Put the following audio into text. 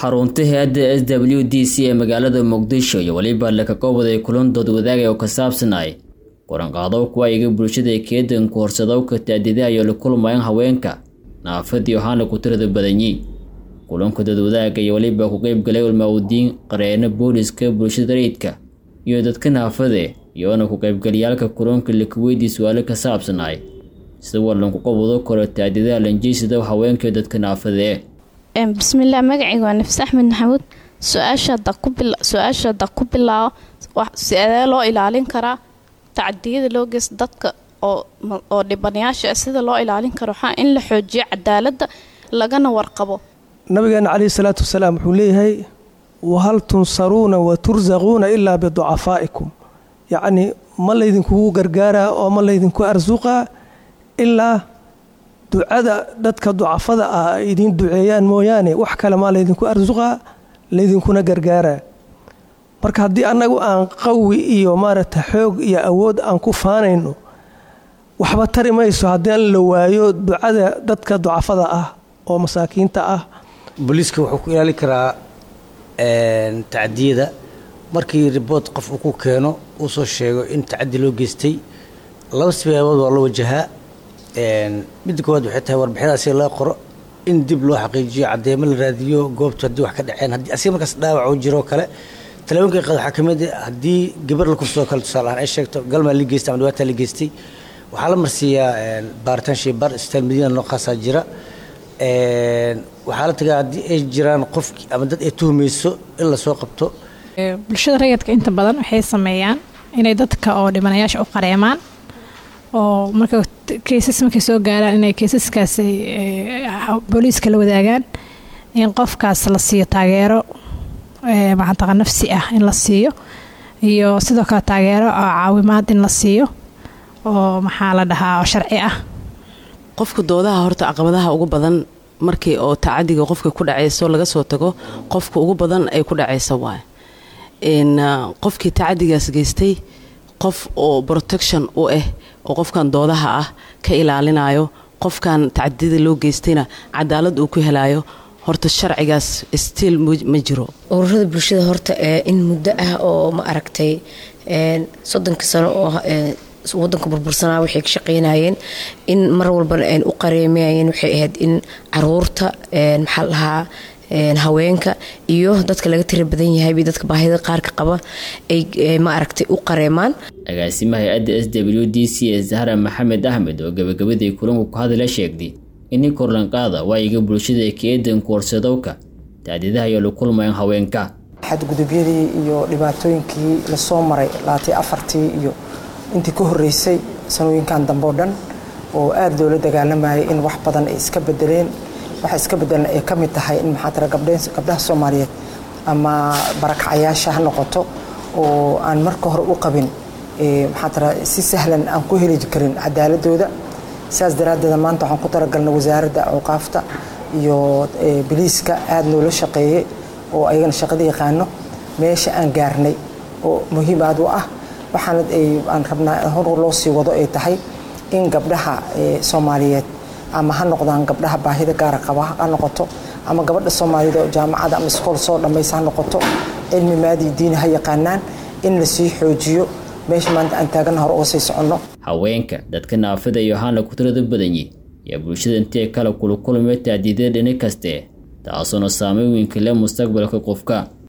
xarunta hay-adda s w d c ee magaalada muqdisho iyo weliba lakakoobaday kulan dood wadaagay oo ka saabsanay kulanqaadow kuwa iga bulshada keedanku horsadowka taadidaha iyo la kulmayan haweenka naafadii waxaana ku tirada badanyi kulanka doodwadaaga iyo weliba ku qeybgalay ulmaawdiin qareeno booliska bulshada rayidka iyo dadka naafade iyoona ku qaybgalayaalka kulanka lakaweydii su-aalo ka saabsanay sida walanku qabado karo taadidaha lanjeysida haweenka dadka naafadee bismillaah magacayga waa nafis axmed maxamuud su-aasha da ku bilaabo sidee loo ilaalin karaa tacadiyada loo geysta dadka oo dhibanayaasha sida loo ilaalin karo waxaa in la xoojiyo cadaaladda lagana warqabo nabigeena caleyhi salaatu wasalaam wuxuu leeyahay wahal tunsaruuna wa tursaquuna ilaa biducafaa'ikum yacnii ma laydinkugu gargaaraa oo ma laydinku arsuqaa ilaa ducada dadka ducafada ah ay idiin duceeyaan mooyaane wax kale maa laydinku arsuqaa laydinkuna gargaaraa marka haddii annagu aan qawi iyo maaragta xoog iyo awood aan ku faanayno waxba tari mayso haddii la waayo ducada dadka ducafada ah oo masaakiinta ah booliiska wuxuu ku ilaalin karaa tacadiyada markii ribood qof uu ku keeno uu soo sheego in tacadi loo geystay laba sibaabood waa loo wajahaa midda koowaad waxay tahay warbixinadaasi loo qoro in dib loo xaqiijiyo caddeemo la raadiyo goobtu haddii wax ka dhaceen haddii asiga markaas dhaawac uu jiro kale talaaboonka qad waxaa ka mid ah haddii gabar la kursoo kale tusaale ahaan ay sheegto galmaa la geystay ama dhibaataa la geystay waxaa la marsiiyaa baaritaan shaybaar isbitaal madiina nooqaasaa jira waxaa la tagaa haddii ay jiraan qofki ama dad ay tuhmayso in lasoo qabto bulshada rayidka inta badan waxay sameeyaan inay dadka oo dhibanayaasha u qareemaan oo marka keysas markay soo gaaraan inay keysaskaas booliiska la wadaagaan in qofkaas la siiyo taageero maxantaqa nafsi ah in la siiyo iyo sidoo kale taageero oo caawimaad in la siiyo oo maxaa la dhahaa oo sharci ah qofka doodaha horta caqabadaha ugu badan markii oo tacadiga qofka ku dhacayso laga soo tago qofka ugu badan ay ku dhacaysa waay qofkii tacadigaas geystay qof oo protection u ah oo qofkan doodaha ah ka ilaalinayo qofkan tacadida loo geystayna cadaalad uu ku helayo horta sharcigaas stiil ma jiro ururada bulshada horta in muddo ah oo ma aragtay soddonka sano oo wadanka burbursanaa waxay ka shaqeynayeen in mar walbana u qareemayeen waxay ahayd in caruurta maxaa lahaa haweenka iyo dadka laga tira badan yahay bay dadka baahida qaarka qaba ay ma aragtay u qareemaan agaasimaha hay-adda s w d c ee zahra maxamed axmed oo gabagabadii kulanku ku hadala sheegday ini korlanqaada waayiga bulshada keedanku horsadowka taadidaha iyo la kulmayan haweenka xadgudubyadii iyo dhibaatooyinkii lasoo maray laatay afartii iyo intii ka horeysay sanooyinkan dambe oo dhan oo aada loola dagaalamayay in wax badan ay iska bedeleen waxa iska bedelan ay ka mid tahay in maxaa tira gabdhaha soomaaliyeed ama barakcayaasha ha noqoto oo aan marka hore u qabin maxaa tira si sahlan aan ku heli karin cadaaladooda saas daraaddeeda maanta waxaan ku talagalna wasaaradda awqaafta iyo biliiska aada noola shaqeeyey oo ayagana shaqada yaqaano meesha aan gaarnay oo muhiim aad u ah waxaana aan rabnaa hor loo sii wado ay tahay in gabdhaha soomaaliyeed ama ha noqdaan gabdhaha baahida gaara qaba ha noqoto ama gabadha soomaaliyed oo jaamacada ama iskool soo dhammaysa ha noqoto cilmi maadii diini ha yaqaanaan in lasii xoojiyo meesha maanta aan taagana hore uga sii soconno haweenka dadka naafada iyo haana ku tirada badanyi yaa bulshada intee kala kula kulmay taadiidada dhini kaste taasoona saameyn weynka le mustaqbalka qofka